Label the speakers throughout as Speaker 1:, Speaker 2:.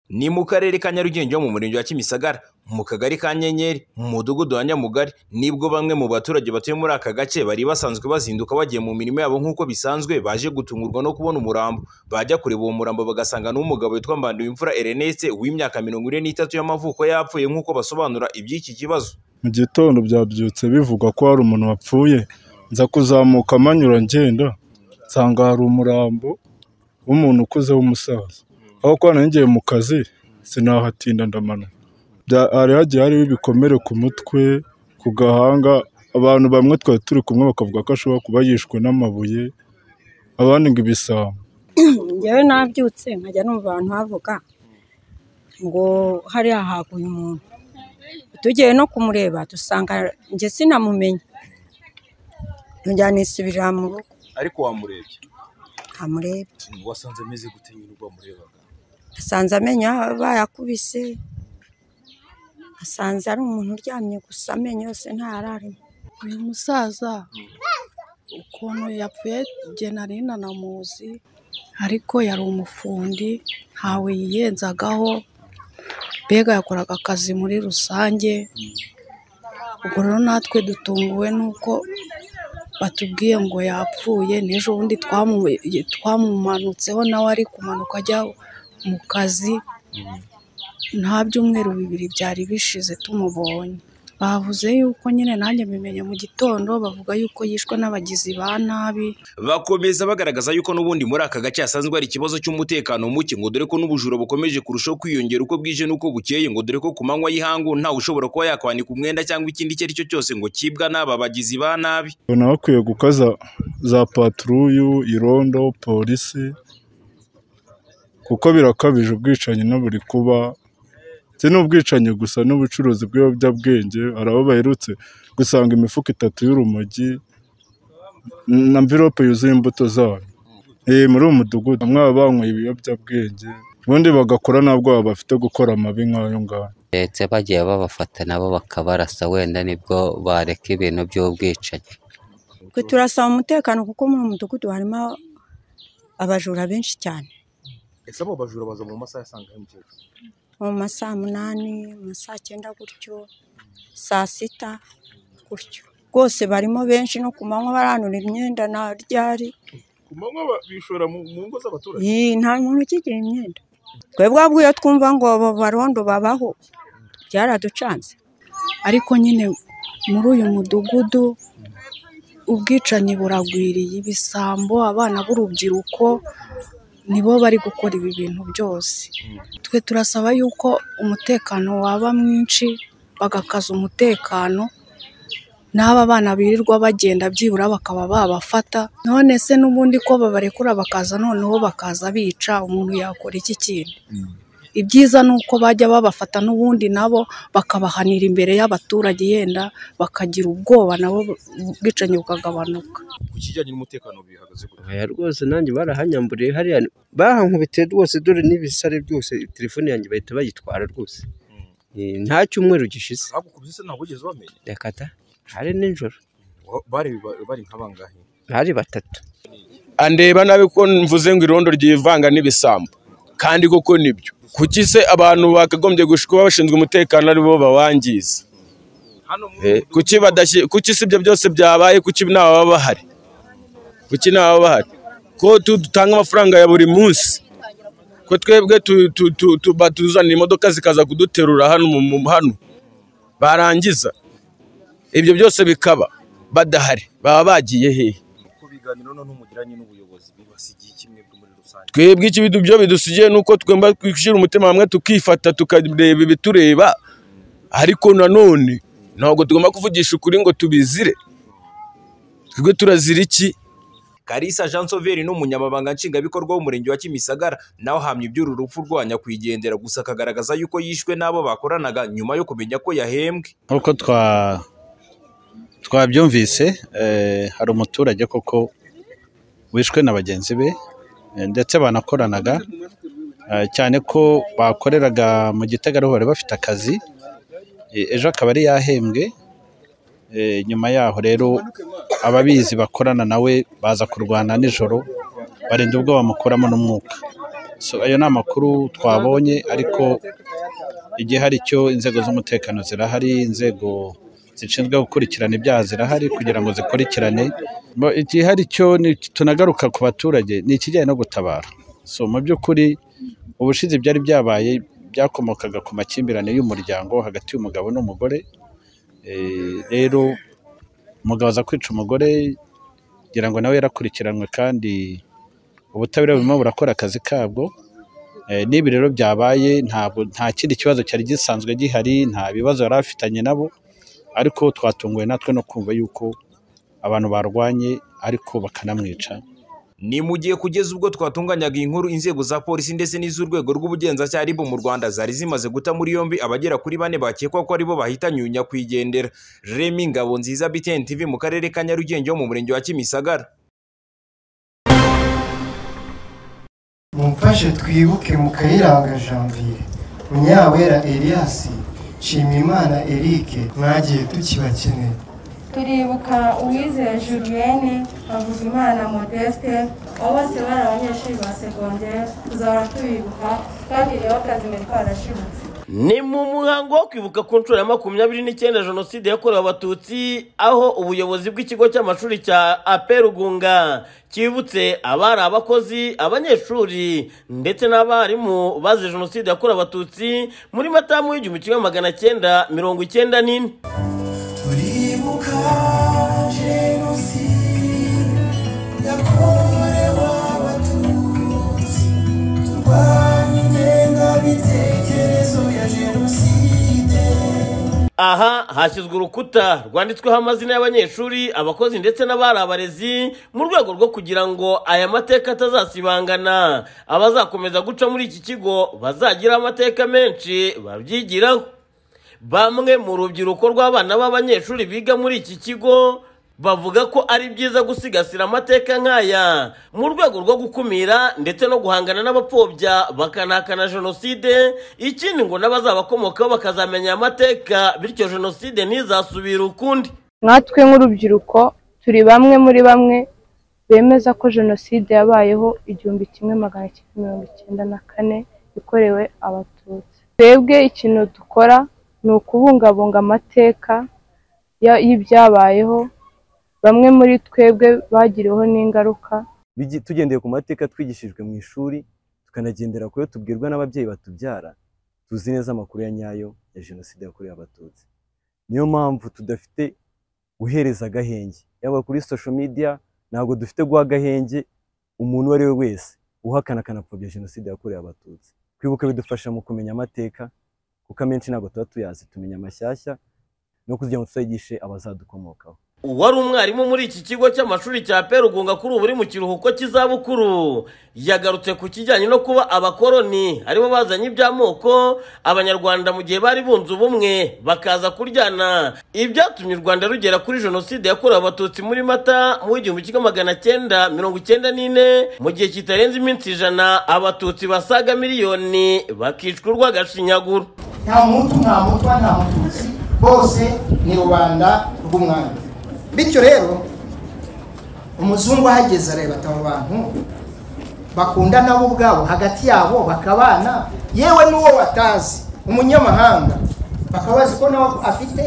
Speaker 1: ni mu karere ka nyarugenge ho mu murenge wa kimisagara mu kagari ka nyenyeri mu mudugudu wa nyamugari nibwo bamwe mu baturage batuye muri aka gace bari basanzwe bazinduka bagiye mu mirimo yabo nk'uko bisanzwe baje gutungurwa no kubona umurambo bajya kureba uwo murambo bagasanga n'umugabo witwa mbanduwimfura ereneste w'imyaka mirongo ine n'itatu y'amavuko yapfuye nk'uko basobanura iby'iki kibazo
Speaker 2: mu gitondo byabyutse bivugwa ko hari umuntu wapfuye nza kuzamuka amanyura ngenda nsanga hari umurambo w'umuntu ukuze w'umusaza aho kuba nari ngiye mu kazi sinahatinda ndamanuka Bya- hari hagiye hariho ibikomere ku mutwe ku gahanga abantu bamwe twari turi kumwe bakavuga ko ashobora kuba yishwe n'amabuye abandi ngo ibisambo
Speaker 3: njyewe nabyutse nkajya no mu bantu havuga ngo hariya haguye umuntu tugiye no kumureba dusanga njye sinamumenye njya nisubirira mu rugo
Speaker 1: ariko wamurebye
Speaker 3: amurebye
Speaker 1: wasanze ameze gute nyine ubwo wamurebaga
Speaker 3: asanze amenyo bayakubise asanze ari umuntu uryamye gusa amenyo yose ntararimo
Speaker 4: uyu musaza ukuntu yapfuye jye nari nanamuzi ariko yari umufundi ntawe yiyenzagaho mbega yakoraga akazi muri rusange ubwo rero natwe dutunguwe n'uko batubwiye ngo yapfuye n'ejo bundi twamu- twamumanutseho nawe ari kumanuka ajya mu kazi nta byumweru bibiri byari bishize tumubonye bavuze yuko nyine nanjye mbimenye mu gitondo bavuga yuko yishwe n'abagizi ba nabi
Speaker 1: bakomeza bagaragaza yuko n'ubundi muri aka gace hasanzwe hari ikibazo cy'umutekano muke ngo dore ko n'ubujura bukomeje kurushaho kwiyongera uko bwije n'uko bukeye ngo dore ko ku manywa y'ihangu ntawe ushobora kuba yakwanika umwenda cyangwa ikindi icyo ari cyo cyose ngo cyibwa n'aba bagizi ba nabi
Speaker 2: ubona bakwiye gukaza za paturuyu irondo polisi kuko birakabije ubwicanyi no buri kuba si n'ubwicanyi gusa n'ubucuruzi bw'ibiyobyabwenge hari abo baherutse gusanga imifuka itatu y'urumogi na mvirope yuzuye imbuto zayo Eh, muri uwo mudugudu bamwe baba banyweye ibiyobyabwenge ubundi bagakora ntabwo bafite gukora amabi nk'ayo ngayo
Speaker 5: ndetse bagiye babafata nabo bakabarasa wenda nibwo bareka ibintu by'ubwicanyi
Speaker 3: twe turasaba umutekano kuko muri uwo mudugudu harimo abajura benshi cyane
Speaker 1: ese abo bajura baza mu masaha asanga mukecuru
Speaker 3: mu ma saa munani mu ma saa cyenda gutyo saa sita gutyo rwose barimo benshi no ku manywa baranura imyenda nta ryari
Speaker 6: ku manywa ba- bishora mu mu ngo z'abaturage
Speaker 3: Ih, nta muntu ukigira imyenda twebwe ahubwo iyo twumva ngo abo barondo babaho byaraducanze
Speaker 4: ariko nyine muri uyu mudugudu ubwicanyi buragwiriye ibisambo abana b'urubyiruko nibo bari gukora ibi bintu byose twe turasaba yuko umutekano waba mwinshi bagakaza umutekano n'aba bana birirwa bagenda byibura bakaba babafata none se n'ubundi ko babarekura bakaza noneho bakaza bica umuntu yakora iki kintu ibyiza ni uko bajya babafata n'ubundi nabo bakabahanira imbere y'abaturage yenda bakagira ubwoba nabo ubwicanyi bukagabanuka
Speaker 1: ku kijyanye n'umutekano bihagaze gute
Speaker 7: aya rwose nanjye barahanyamburiye hariya bahankubitiye rwose dore n'ibisare byose telefone yanjye bahita bayitwara rwose Eh, nta cyumweru gishize
Speaker 6: bagukubise se ntabwo wigeze bamenya
Speaker 7: yakata hari nijoro
Speaker 1: Wa- bari ba- bari nk'abangahe
Speaker 7: hari batatu
Speaker 8: andeba nabi ko mvuze ngo irondo ryivanga n'ibisambo kandi koko nibyo kuki se abantu bakagombye gush- kuba bashinzwe umutekano aribo bawangiza Eh, kuki badashyi- kuki si ibyo byose byabaye kuki ntababa bahari kuki ntababa bahari ko tu- dutanga amafaranga ya buri munsi ko twebwe tu- tu- tu- tu- batuzanira imodoka zikaza kuduterura hano mu- mu- hano barangiza ibyo byose bikaba badahari baba bagiye hehe
Speaker 1: ku biganiro noneho mugiranye n'ubuyobozi bibasigiye kimwe muri rusange
Speaker 8: twebwe ikibidu byo bidusigiye ni uko twemba twishyira umutima hamwe tukifata tukareba ibitureba ariko nanone ntabwo tugomba kuvugisha ukuri ngo tubizire twebwe turazira iki
Speaker 1: Kalisa Jean Sauveri n'umunyamabanga nshingwabikorwa w'umurenge wa Kimisagara nawe ahamya iby'uru rupfu rwa nyakwigendera gusa akagaragaza yuko yishwe n'abo bakoranaga nyuma yo kumenya ko yahembwe
Speaker 9: nk'uko twa twabyumvise eh, hari umuturage koko wishwe na bagenzi be eh, ndetse banakoranaga eh, cyane ko bakoreraga mu gitegarugori bafite akazi eh, ejo akaba ari yahembwe eh, nyuma yaho rero ababizi bakorana nawe baza kurwana nijoro barinda ubwo bamukuramo n'umwuka So, ayo ni amakuru twabonye ariko igihe hari icyo inzego z'umutekano zirahari inzego zishinzwe gukurikirana ibyaha zirahari kugira ngo zikurikirane Bo- igihe hari icyo ni- tunagaruka ku baturage ni ikijyanye no gutabara so mu by'ukuri ubushize byari byabaye byakomokaga ku makimbirane y'umuryango hagati y'umugabo n'umugore Eh, rero umugabo aza kwica umugore ngira ngo nawe yarakurikiranwe kandi ubutabera burimo burakora akazi kabwo Eh, n'ibi rero byabaye ntabwo nta kindi kibazo cyari gisanzwe gihari nta bibazo yari afitanye nabo ariko twatunguwe natwe no kumva yuko abantu barwanye ariko bakanamwica
Speaker 1: ni mu gihe kugeza ubwo twatunganyaga iyi nkuru inzego za polisi ndetse n'iz'urwego rw'ubugenzacyaha ribu mu rwanda zari zimaze guta muri yombi abagera kuri bane bakekwa ko aribo bahitanye uyu nyakwigendera remi ngabo nziza btn tv mu karere ka nyarugenge ho mu murenge wa kimisagara
Speaker 10: mumfashe twibuke mu kayiranga janvier munyawera elias nshimiyimana eric mwagiye tukibakeneye
Speaker 11: turibuka uwizeye julienne havugimana modeste abo bose bari abanyeshuri ba segonderi tuzahora tubibuka kandi rero akazi mbere twarashibutse
Speaker 12: ni mu muhango wo kwibuka ku nshuro ya makumyabiri n'icyenda jenoside yakorewe abatutsi aho ubuyobozi bw'ikigo cy'amashuri cya aperugunga cyibutse abari abakozi abanyeshuri ndetse n'abarimu bazize jenoside yakorewe abatutsi muri matamu y'igihumbi kimwe magana cyenda mirongo icyenda n'ine
Speaker 10: turibuka jenoside yakorewe abatutsi turwanya ingengabitekerezo ya jenoside
Speaker 12: aha hashyizwe urukuta rwanditsweho amazina y'abanyeshuri abakozi ndetse n'abari abarezi mu rwego rwo kugira ngo aya mateka atazasibangana abazakomeza guca muri iki kigo bazagira amateka menshi babyigiraho bamwe mu rubyiruko rw'abana b'abanyeshuri biga muri iki kigo bavuga ko ari byiza gusigasira amateka nk'aya mu rwego rwo gukumira ndetse no guhangana n'abapfobya bakanahakana jenoside ikindi ngo n'abazabakomokaho bakazamenya aya mateka bityo jenoside ntizasubire ukundi
Speaker 13: nkatwe nk'urubyiruko turi bamwe muri bamwe bemeza ko jenoside yabayeho igihumbi kimwe magana cyenda mirongo icyenda na kane ikorewe abatutsi twebwe ikintu dukora ni ukubungabunga amateka ya- y'ibyabayeho bamwe muri twebwe bagiriweho n'ingaruka
Speaker 14: bigi- tugendeye ku mateka twigishijwe mu ishuri tukanagendera ku yo tubwirwa n'ababyeyi batubyara tuzi neza amakuru ya nyayo ya jenoside yakorewe abatutsi niyo mpamvu tudafite guhereza agahenge yaba kuri social media ntabwo dufite guha agahenge umuntu uwo ari we wese uhakana akanapfobya jenoside yakorewe abatutsi kwibuka bidufasha mu kumenya amateka kuko amenshi ntabwo tuba tuyazi tumenya amashyashya no kugira ngo tuzayigishe abazadukomokaho
Speaker 12: uwari umwarimu muri iki kigo cy'amashuri cya perugunga kuri ubu uri mu kiruhuko cy'izabukuru yagarutse ku kijyanye no kuba abakoroni aribo bazanye iby'amoko abanyarwanda mu gihe bari bunze ubumwe bakaza kuryana ibyatumye u rwanda rugera kuri jenoside yakorewe abatutsi muri mata mu w'igihumbi kimwe magana cyenda mirongo icyenda n'ine mu gihe kitarenze iminsi ijana abatutsi basaga miliyoni bakicwa urw'agashinyaguro
Speaker 10: nta muntu nta mutwa nta mututsi bose ni rubanda rw'umwami bityo rero umuzungu ahageze areba abo bantu bakundana bo ubwabo hagati yabo bakabana yewe n'uwo batazi umunyamahanga bakaba bazi ko nawe afite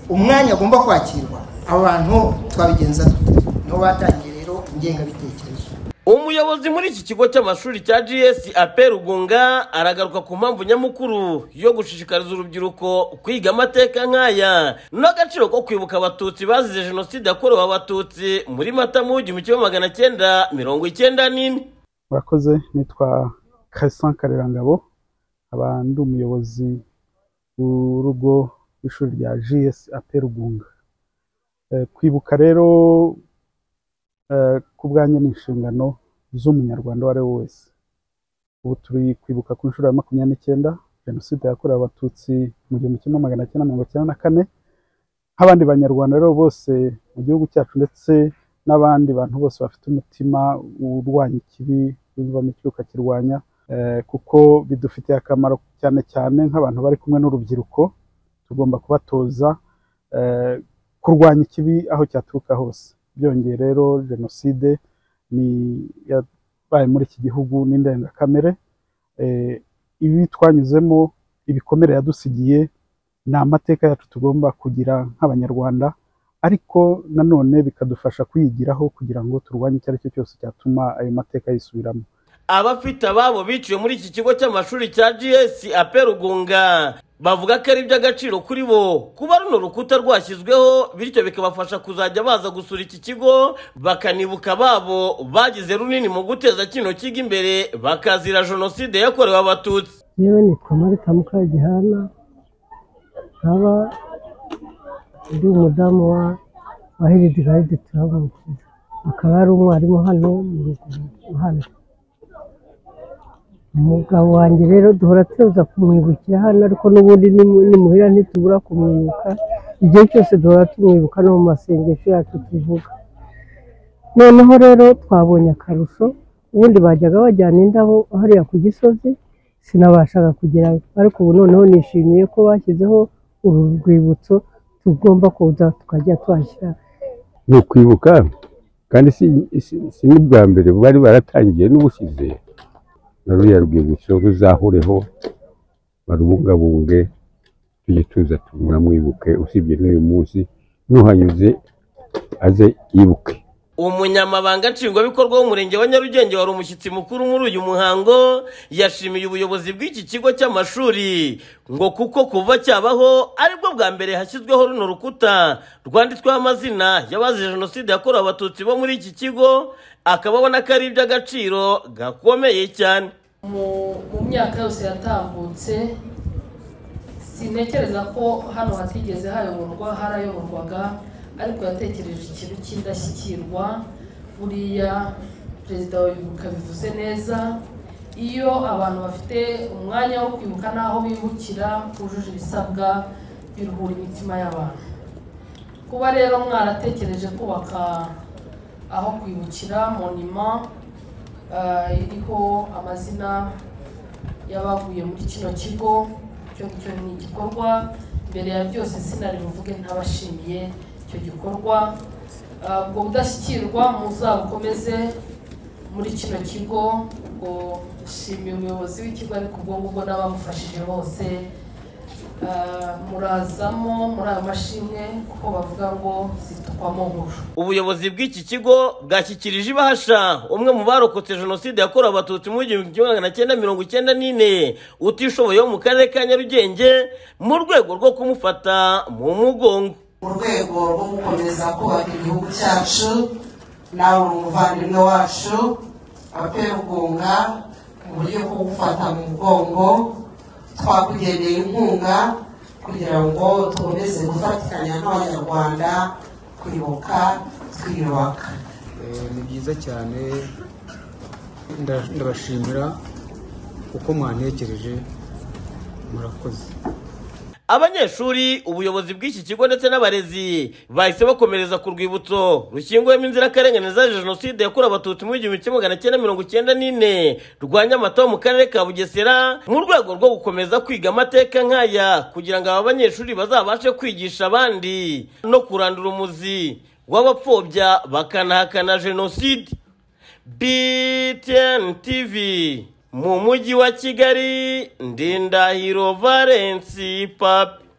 Speaker 10: umwanya agomba kwakirwa abo bantu twabigenza dute nibo batangiye rero ingengabitekerezo
Speaker 12: umuyobozi muri iki kigo cy'amashuri cya gs aperugunga aragaruka ku mpamvu nyamukuru yo gushishikariza urubyiruko kwiga amateka nk'aya n'agaciro ko kwibuka abatutsi bazize jenoside yakorewe abatutsi muri mata mu w'igihumbi kimwe magana cyenda mirongo icyenda n'ine
Speaker 15: murakoze nitwa Cassandre karerangabo nkaba ndi umuyobozi w'urugo rw'ishuri rya gs aperugunga kwibuka rero eh, ku bwanjye ni inshingano z'umunyarwanda uwo ari we wese ubu turi kwibuka ku nshuro ya makumyabiri n'icyenda jenoside yakorewe abatutsi mu gihumbi kimwe magana cyenda mirongo icyenda na kane nk'abandi banyarwanda rero bose mu gihugu cyacu ndetse n'abandi bantu bose bafite umutima urwanya ikibi bivamo ikibi ukakirwanya eh, kuko bidufitiye akamaro cyane cyane nk'abantu bari kumwe n'urubyiruko tugomba kubatoza eh, kurwanya ikibi aho cyaturuka hose byongeye rero jenoside ni yabaye muri iki gihugu n'indengakamere ibi twanyuzemo ibikomere yadusigiye ni amateka yacu tugomba kugira nk'abanyarwanda ariko nanone bikadufasha kwiyigiraho kugira ngo turwanye icyo ari cyo cyose cyatuma ayo mateka yisubiramo
Speaker 12: abafite ababo biciwe muri iki kigo cy'amashuri cya gs aperugunga bavuga ko ari iby'agaciro kuri bo kuba runo rukuta rwashyizweho bityo bikabafasha kuzajya baza gusura iki kigo bakanibuka ababo bagize runini mu guteza kino kigo imbere bakazira jenoside yakorewe abatutsi
Speaker 16: yewe nitwa marita mukagihana nkaba ndi umudamu wa wa heridi rayidi turamukiza akaba ari umwarimu hano mu ruguru hano umugabo wanjye rero duhora tuza kumwibukira hano ariko n'ubundi nimu- nimuhira ntitubura kumwibuka igihe cyose duhora tumwibuka no mu masengesho yacu tuvuga noneho rero twabonye akarusho ubundi bajyaga bajyana indabo hariya ku gisozi sinabashaga kugerayo ariko ubu noneho nishimiye ko bashyizeho uru rwibutso tugomba kuza tukajya tuhashyira
Speaker 17: ni ukwibuka kandi si si- si n'ubwa mbere bari baratangiye n'ubusize na ruriya rwibutso ruzahoreho barubungabunge tujye tuza tunamwibuke usibye n'uyu munsi n'uhanyuze aze yibuke
Speaker 12: umunyamabanga nshingwabikorwa w'umurenge wa nyarugenge wari umushyitsi mukuru muri uyu muhango yashimiye ubuyobozi bw'iki kigo cy'amashuri ngo kuko kuva cyabaho aribwo bwa mbere hashyizweho runo rukuta rwanditsweho amazina y'abazize jenoside yakorewe abatutsi bo muri iki kigo akaba abona ko ari iby'agaciro gakomeye cyane
Speaker 18: mu mu myaka yose yatambutse sintekereza ko hano hatigeze hayoborwa harayoborwaga ariko yatekereje ikintu cy'indashyikirwa buriya perezida wa repubulika bivuze neza iyo abantu bafite umwanya wo kwibuka n'aho bibukira bujuje ibisabwa biruhura imitima y'abantu kuba rero mwaratekereje kubaka aho kwibukira monima eh, iriho amazina y'abaguye muri kino kigo cyo cyo ni igikorwa mbere ya byose sinari buvuge ntabashimiye icyo gikorwa Eh, ubwo budashyikirwa muzabukomeze muri kino kigo ubwo nshimiye umuyobozi w'ikigo ariko ubwo ngubwo n'abamufashije bose Eh, murazamo muri ayo mashimwe kuko bavuga ngo zitukwamo nkuru
Speaker 12: ubuyobozi bw'iki kigo bwashyikirije ibahasha umwe mu barokotse jenoside yakorewe abatutsi mu gihumbi kimwe magana cyenda mirongo icyenda n'ine utishoboye wo mu karere ka nyarugenge mu rwego rwo kumufata mu mugongo
Speaker 19: mu rwego rwo gukomeza kubaka igihugu cyacu nawe uri umuvandimwe wacu aperugunga mu buryo bwo gufata mu mugongo twakugeneye inkunga kugira ngo dukomeze gufatikanya n'abanyarwanda kwibuka twiyubaka
Speaker 20: Eh, ni byiza cyane nda- ndabashimira kuko mwantekereje murakoze
Speaker 12: abanyeshuri ubuyobozi bw'iki kigo ndetse n'abarezi bahise bakomereza ku rwibutso rushyinguyemo inzirakarengane zaje jenoside yakorewe abatutsi mu gihumbi kimwe magana cyenda mirongo icyenda n'ine rwa nyamata ho mu karere ka bugesera mu rwego rwo gukomeza kwiga amateka nk'aya kugira ngo aba banyeshuri bazabashe kwigisha abandi no kurandura umuzi w'abapfobya bakanahakana jenoside btn tv mu mujyi wa kigali ndindahiro valensi papi